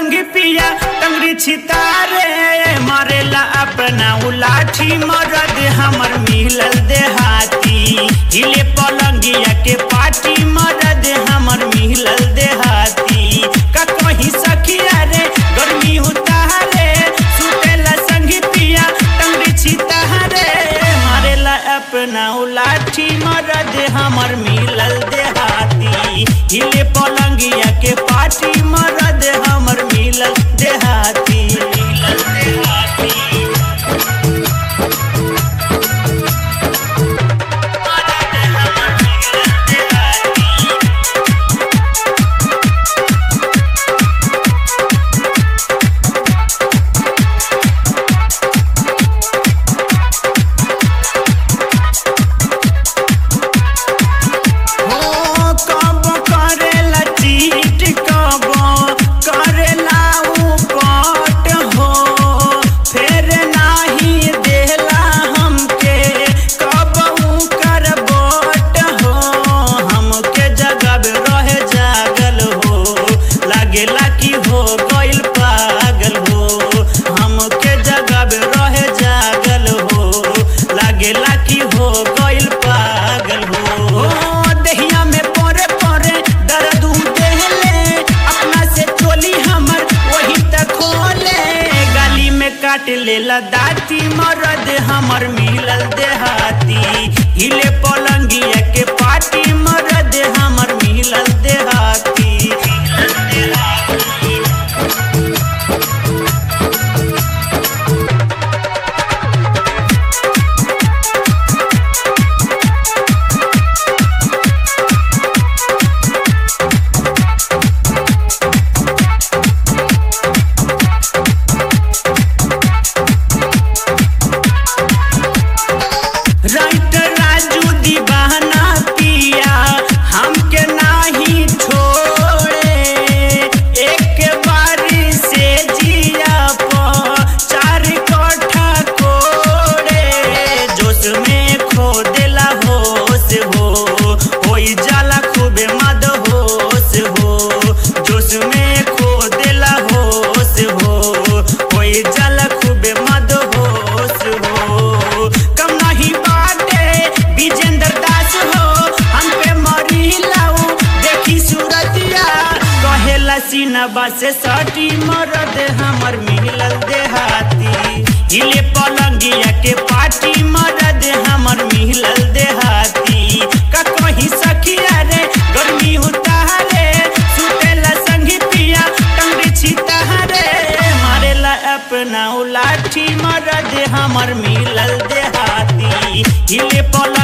संगी पिया टंगरी छितारे मारेला अपना उलाठी मरद हमर मिलल देहाती हिले पलंगिया के पाटी मरद हमर मिलल देहाती का कहीं सखिया रे गर्मी उतारे सुतेला संगी पिया टंगरी छितारे मारेला अपना उलाठी मरद हमर मिलल देहाती हिले पलंगिया के पाटी मरद हमर मिलल देहाती मिलल देहाती मरद हमर मिलल देहाती हो कब करेला चीट कब करेला उपट हो फेर नाही देला हमके कब कर बोट हो हमके जगब रहे जागल हो लागेला कि हो गइल पागल हो हमके जगब रहे जागल हो लागेला कि हो गइल पागल हो दहिया में परे परे दर्द देहले अपना से चोली हमर वही तक खोले गाली में काट लेला दाती मरद हमर मिलल देहाती हिले पलंगिया के पाटी मरद हमर मिलल देहाती मिलल देहाती राइट राजू दीवाना पिया हमके नाही छोड़े एक बारी से जिया प चार कट्ठा कोड़े जोश में खो देला होश हो होई जाला खूबे मद होश हो जोश में खो देला होश हो होई जाला खूबे मद होश हो कम नहीं बाटे विजेंद्र दास हो हम पे मरी लाऊ देखी सूरतिया कहेला सीनबा से सटी मरद हमर मिलल देहाती हिले पलंगिया के पाटी मरद हमर मिलल देहाती का कहीं सखिया रे गर्मी उतारे सुतेला संगी पिया टंगरी छितारे मारेला अपना उलाठी मरद हमर मिलल देहाती हिले पल